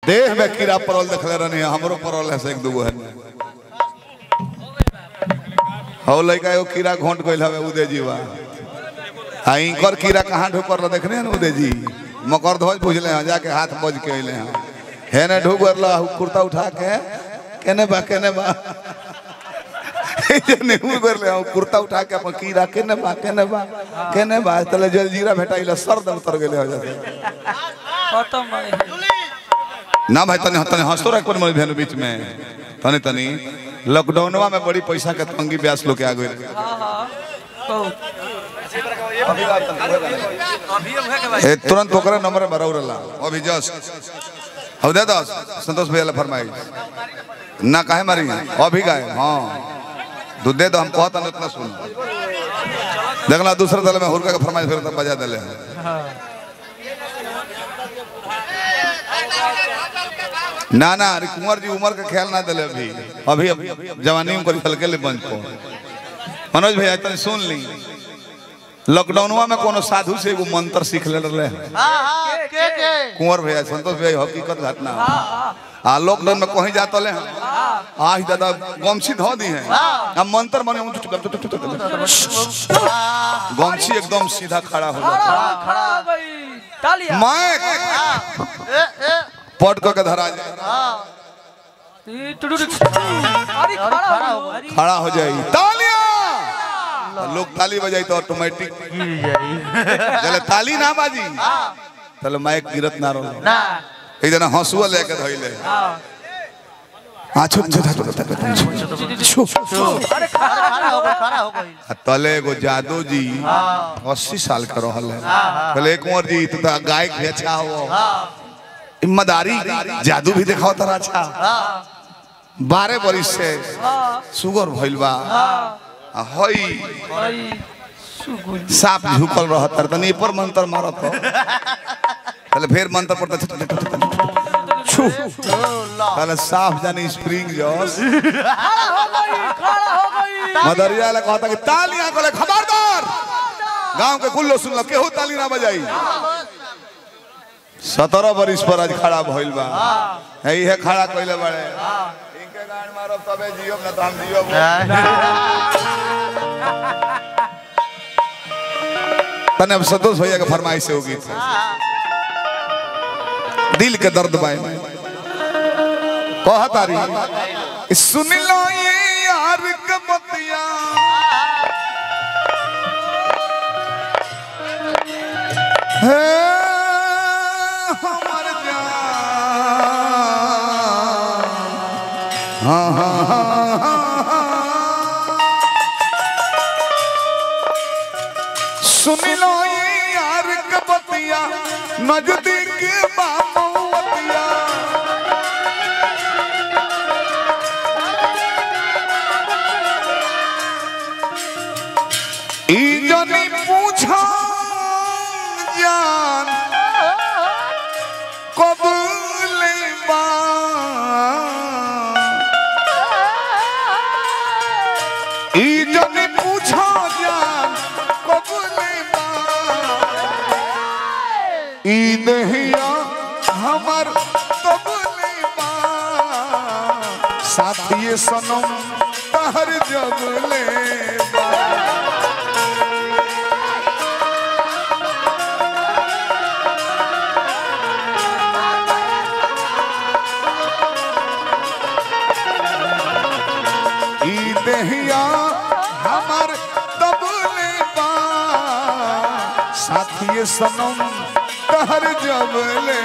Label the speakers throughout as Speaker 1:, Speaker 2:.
Speaker 1: देह में कीड़ा पड़ल देखले रहनी हमरो पड़ल है से एक दूगो है हो लइका एगो कीड़ा घोंट गइल हवे उदय जीवा आ इनकर कीड़ा कहाँ ढुकर रह देखने हैं उदय जी मकर ध्वज पूछले हैं जाके हाथ बज के अइले हैं है ने ढुक गरला कुर्ता उठा के केने बा केने बा नेहू गरले हैं कुर्ता उठा के अपन कीड़ा केने बा केने बा केने बा तले जलजीरा भेटाइला सर दम उतर गेले हो जाते
Speaker 2: खत्म भाई
Speaker 1: ना भाई तने तने हंसतो रख पर मोर भेन बीच में तने तनी लॉकडाउनवा में बड़ी पैसा के तंगी ब्यास लोग के आ गए
Speaker 2: हाँ हाँ बहुत
Speaker 1: ए तुरंत ओकरा नंबर में भराउ रहला अभी जस्ट अब दे दस संतोष भैया ला फरमाई ना काहे मारी अभी गाय हां दूध दे दो हम कहता नहीं उतना सुन देखला दूसरे दल में हुरका के फरमाइश फिर तब बजा देले ना ना अरे कुंवर जी उम्र का ख्याल ना दिले अभी अभी अभी जवानी में करी हल्के ले बंद को मनोज भैया तने सुन ली लॉकडाउनवा में कोनो साधु से एगो मंत्र सीख ले रहे
Speaker 3: हाँ हाँ के के
Speaker 1: कुंवर भैया संतोष भैया हकीकत घटना आ लॉकडाउन में कहीं जात ले आज दादा गमछी धो दी है आ मंत्र मने गमछी एकदम सीधा खड़ा हो जाता
Speaker 2: हाँ, खड़ा हो गई तालियां
Speaker 1: मैं
Speaker 3: ए ए
Speaker 1: पट के धरा जाए
Speaker 2: ई टुडुडु अरे खड़ा हो गई
Speaker 1: खड़ा हो जाए तालियां लोग ताली बजाई तो ऑटोमेटिक
Speaker 3: गिर जाई
Speaker 1: चले ताली ना बाजी चलो माइक गिरत ना रहो
Speaker 3: ना
Speaker 1: एक जना हंसुआ लेके धइले हाँ छुप छुप छुप छुप छुप
Speaker 2: अरे खड़ा
Speaker 3: खड़ा हो गई खड़ा हो गई
Speaker 1: आ तले एगो जादू जी अस्सी साल का रहल है कहले कुंवर जी तू तो गायक भी अच्छा हो ईमानदारी जादू भी दिखाओ तारा अच्छा बारह बरिस से सुगर भइल बा आ हई
Speaker 2: भाई सुगुल
Speaker 1: सांप झुकल रहत तर तनी पर मंत्र मारत हो कहले फिर मंत्र पड़ता छू कहले साफ जानी स्प्रिंग जॉस
Speaker 2: खड़ा हो गई खड़ा हो गई
Speaker 1: मदरिया ले कहता कि तालियां कहले खबरदार गांव के कुल्लो सुन लो केहू ताली ना बजाई सत्रह बरिस पर आज खड़ा भइल बा यही है खड़ा कइले बाड़े इनके गान मारब तबे जियो ना तो हम जियो तने अब संतोष भैया के फरमाइश से होगी दिल के दर्द बाए कहत आरी सुन लो ये यार के बतिया हे हमर जान हाँ हाँ हाँ हाँ सुन लो ये यार के बतिया नजदीक बाबूतिया ई जनी पूछा जान कब लेबा ई जनी पूछा जान कब लेबा ई नहिया हमर कब लेबा साथिए सनम तहर जब लेबा ई देहिया हमर तबले बा साथिए सनम कहर जबले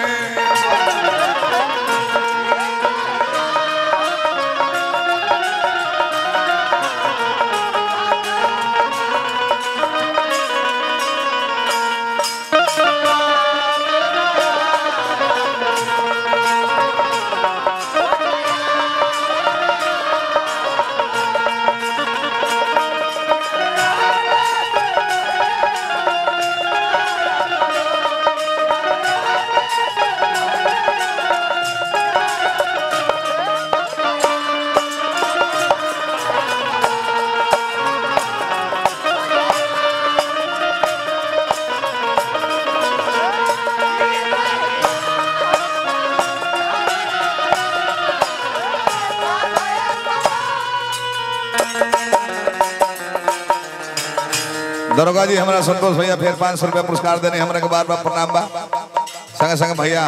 Speaker 1: दरोगा जी हमारा संतोष भैया फिर पाँच सौ रुपया पुरस्कार देने हमरा के बार बार प्रणाम बा संगे संगे भैया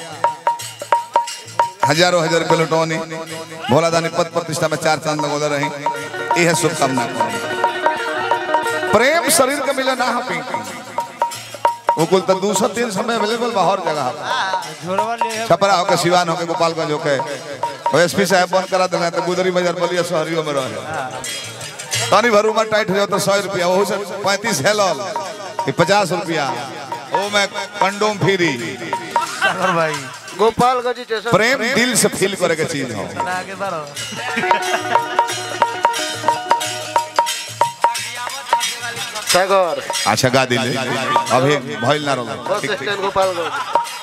Speaker 1: हजारों हजार रुपये लुटौनी भोला दानी पद प्रतिष्ठा में चार चांद लगोले रही यह शुभकामना प्रेम शरीर के मिले ना है पिंकी वो कुल तो दो सौ तीन समय अवेलेबल बा हर जगह
Speaker 3: झोरवा ले
Speaker 1: छपरा होके सिवान होके गोपालगंज होके एस पी साहब बंद करा दिला तो गुदरी बाजार बलिया शहरियों में रहे तनी भरू में टाइट हो जाओ तो सौ रुपया वो से पैंतीस हेलल कि पचास रुपया वो में कंडोम फ्री
Speaker 3: सागर भाई
Speaker 2: गोपालगंज स्टेशन
Speaker 1: प्रेम दिल से फील करे के चीज हो
Speaker 3: ना आगे बढ़ो
Speaker 2: सागर
Speaker 1: अच्छा गा दिले अभी भइल ना रहो
Speaker 2: बस स्टैंड गोपालगंज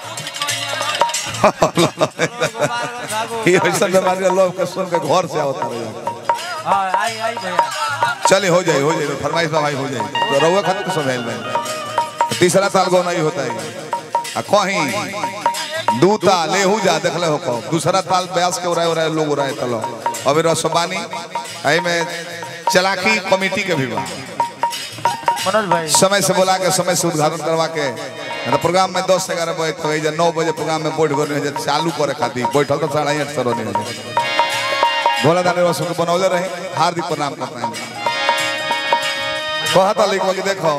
Speaker 1: ये ऐसा बीमारी लोग के सुन के घर से आवता रहे
Speaker 3: हाँ आई आई भैया
Speaker 1: चले हो जाए हो जाए फरमाइश भाई हो जाए तो रहुआ खाते तो सब हेल में तीसरा साल गौना ही होता है आ कहीं दूता लेहू जा देखले हो को दूसरा ताल ब्यास के उड़ाए उड़ाए लोग उड़ाए तलो अभी रसबानी आई में चलाकी कमेटी के भी बा
Speaker 3: मनोज भाई
Speaker 1: समय से बोला के समय से उद्घाटन करवा के तो प्रोग्राम में दस से ग्यारह बजे तक है नौ बजे प्रोग्राम में बैठ गए चालू करे खातिर बैठल तो साढ़े आठ सौ नहीं हो भोला दानी रसम के बनौले रहे हार्दिक प्रणाम करते हैं कहता लिखवा कि देखो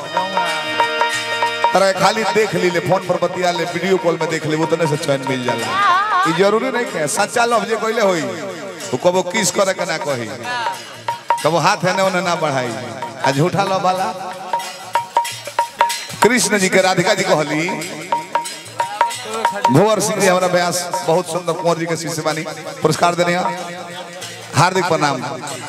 Speaker 1: अरे खाली देख ली ले फोन पर बतिया ले वीडियो कॉल में देख ले उतने से चैन मिल जाला ये जरूरी नहीं है सच्चा लव जे कहले होई तो कबो किस करे के ना कही कबो हाथ है ने ना बढ़ाई आ झूठा लव वाला कृष्ण जी के राधिका जी कहली भुवर सिंह जी हमारा व्यास बहुत सुंदर कुंवर जी के शिष्य बानी पुरस्कार देने हैं। हार्दिक प्रणाम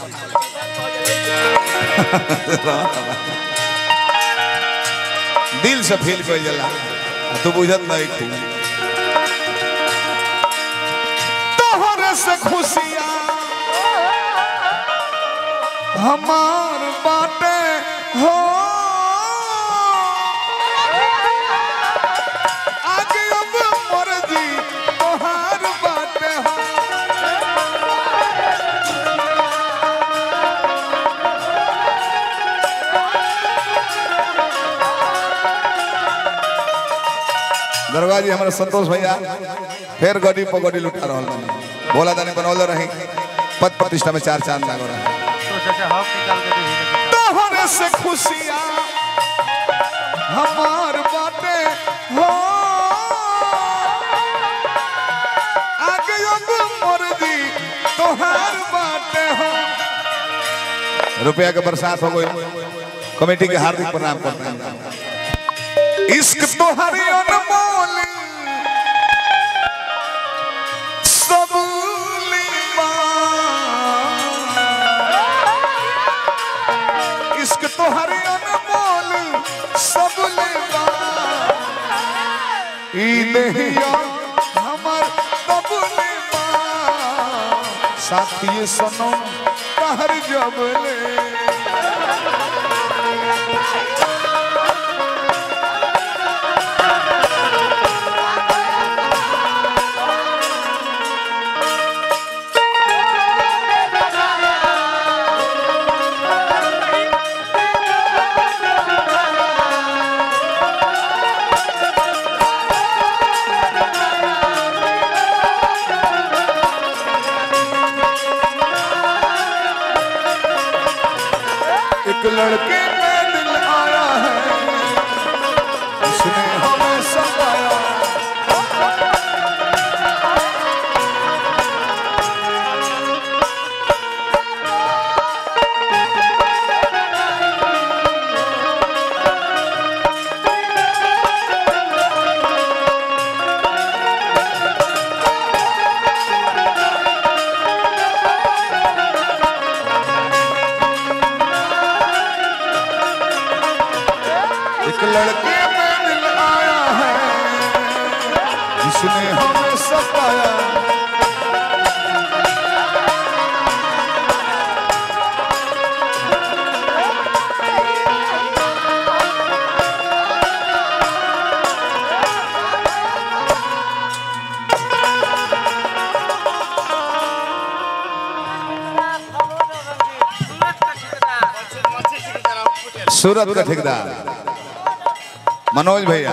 Speaker 1: दिल से फील कर जला तू बुझत नहीं थी तोहरे से खुशियां हमार बाटे हो आगे अब मर्जी तोहार बाटे हो दरगाह जी हमारे संतोष भैया फिर गड्डी पर गड्डी लुटा रहा बानी बोला दानी बनौले रही पद प्रतिष्ठा में चार चांद लागो रहा
Speaker 3: तो चाचा हक निकाल के दे ही
Speaker 1: तोहरे से खुशियां हमार बाटे हो आगे अब मर्जी तोहार बाटे हो रुपया के बरसात हो गई कमेटी के हार्दिक प्रणाम करते हैं इश्क तोहरी अनमोल सबूली इश्क तोहरी अनमोल सबूली ई नहिया हमर सबूली साथी सनम कहर जबले एक लड़के पे दिल आया है उसने हमें सताया सूरत का ठेकेदार मनोज भैया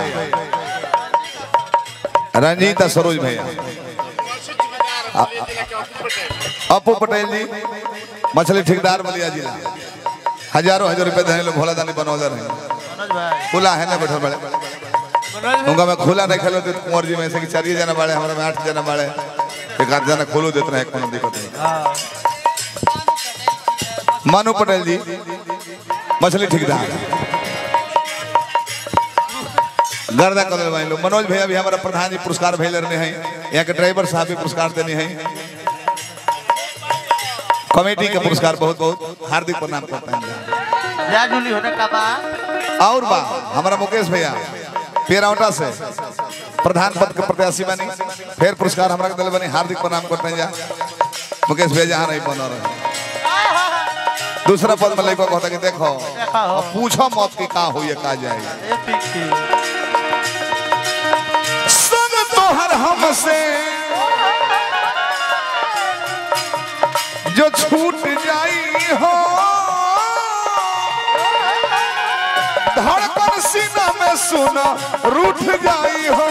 Speaker 1: रंजीत और सरोज भैया अ- अपू पटेल जी मछली ठेकेदार बलिया जिला हजारों हजार रुपए देने लोग भोला दानी बनौले रहे
Speaker 3: मनोज भाई
Speaker 1: खुला है ना बैठल बड़े उनका मैं खुला नहीं खेलो तो कुंवर जी में से कि चार जना बाड़े हमारे में आठ जना बाड़े एक आध जना खोलो देते रहे कोनो दिक्कत नहीं
Speaker 3: हाँ
Speaker 1: मानू पटेल जी मछली ठेकेदार गर्दा कर भाई लोग मनोज भैया भी हमारा प्रधान जी पुरस्कार भेज रहे हैं यहाँ के ड्राइवर साहब भी पुरस्कार देने हैं कमेटी का पुरस्कार बहुत बहुत हार्दिक प्रणाम करते हैं
Speaker 3: जा जूली होने का बा
Speaker 1: और बा हमारा मुकेश भैया पेरावटा से प्रधान पद के प्रत्याशी बनी फिर पुरस्कार हमारा के दिल बनी हार्दिक प्रणाम करते हैं जा मुकेश भैया जहाँ नहीं बना रहे दूसरा पद में लड़का कहता कि देखो अब पूछो मत की का हुई का जाए
Speaker 3: ए पिंकी
Speaker 1: संग तोहर हमसे जो छूट जाई हो धड़कन सीना में सुना रूठ जाई हो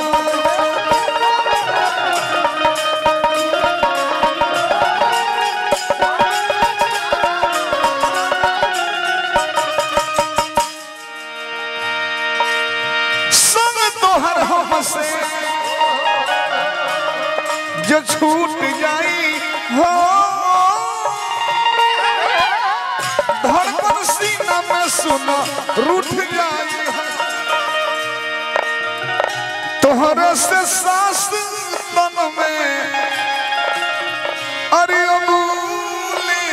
Speaker 1: संग तोहर हमसे जो छूट जाई हो धड़कन सीना में सुना रूठ जाई हो तोहरे से सांस तन में अरे अमूली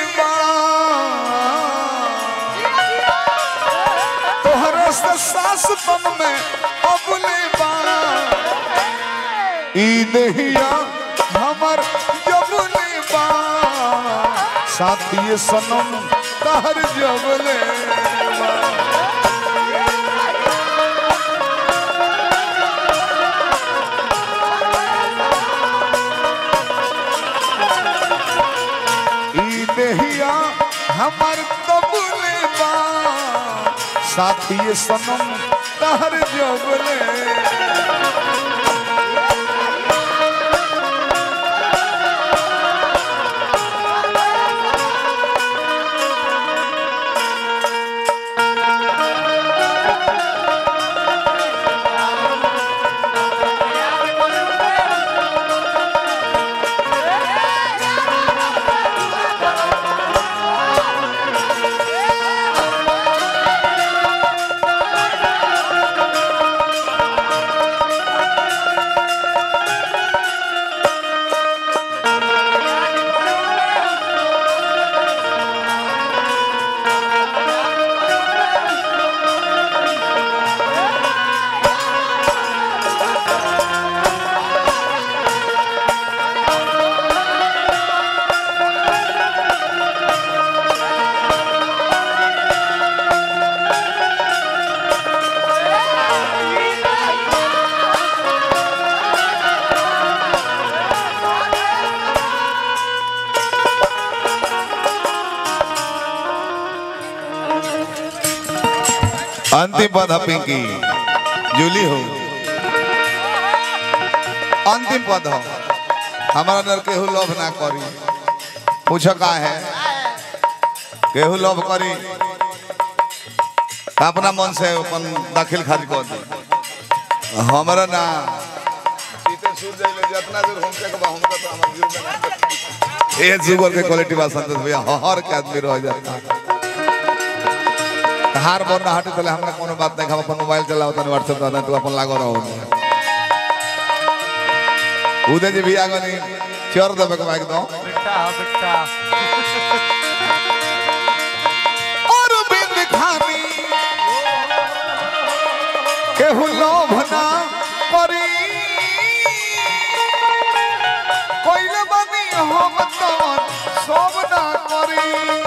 Speaker 1: तोहरे से सांस तन में अबुली ई नहिया हमर जबुली बा साथी सनम तहर जबले ई नहिया हमर तबुली बा साथी सनम तहर जबले अंतिम पद है पिंकी जूली हो अंतिम पद हो हमारा नर केहू लोभ ना करी पूछ का है केहू लोभ करी तो अपना मन से अपन दाखिल खारिज कर दी हमारा ना सीते सूझ जाइले जितना दूर हम के बा हमको तो हमर जीव में ना ये जुगर के क्वालिटी बा संतोष भैया हर के आदमी रह जाता हार बोल ना हटे चले हमरा कोनो बात नहीं हम अपन मोबाइल चलाओ तने व्हाट्सएप दादा तू अपन लागो रहो उदय जी भी आगो नहीं चोर दबे के माइक दो
Speaker 3: बेटा बेटा
Speaker 1: और बिंद खानी केहू लोभ ना करी कोइले बनी हम तो सब ना करी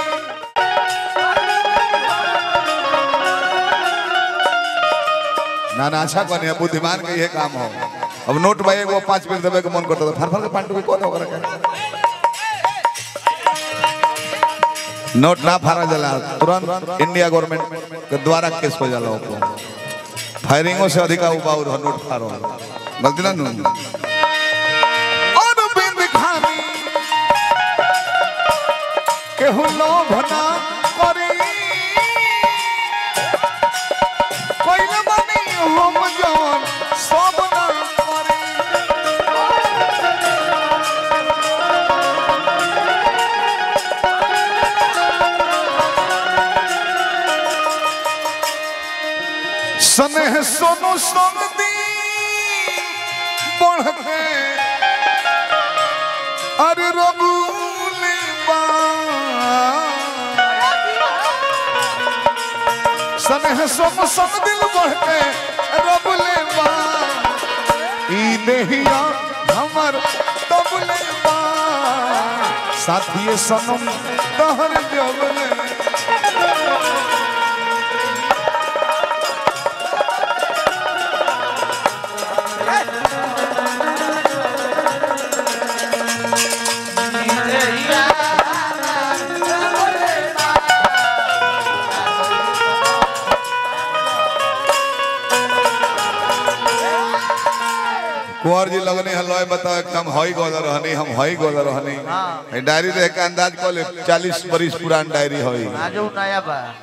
Speaker 1: ना ना अच्छा कौन है बुद्धिमान के ये काम हो अब नोट भाई एगो पाँच मिनट देवे के मन करता था फर फर के पांडु के कौन होकर के नोट ना फाड़ा जाला तुरंत इंडिया गवर्नमेंट के द्वारा केस हो जाला ओको फायरिंगों से अधिक उबाउर हो नोट फाड़ो गलती ना नु और बिंद खानी केहू लोभ ना करी कोइल बनी हम जवन सब ना करी स्नेह सोनो सोन दी बढ़ के अरे रबूले बा स्नेह सोनो सोन दिल बढ़ के रबूले बा ई देहिया हमर तबले बा साथिए सनम तहर जबले कुंवर जी लगने हलवाई बताओ कि हम हई गोला रहनी हम हई गोला रहनी
Speaker 3: हाँ।
Speaker 1: डायरी देख के अंदाज कर ले चालीस बरिस पुरान डायरी हई
Speaker 3: आज उ नया बा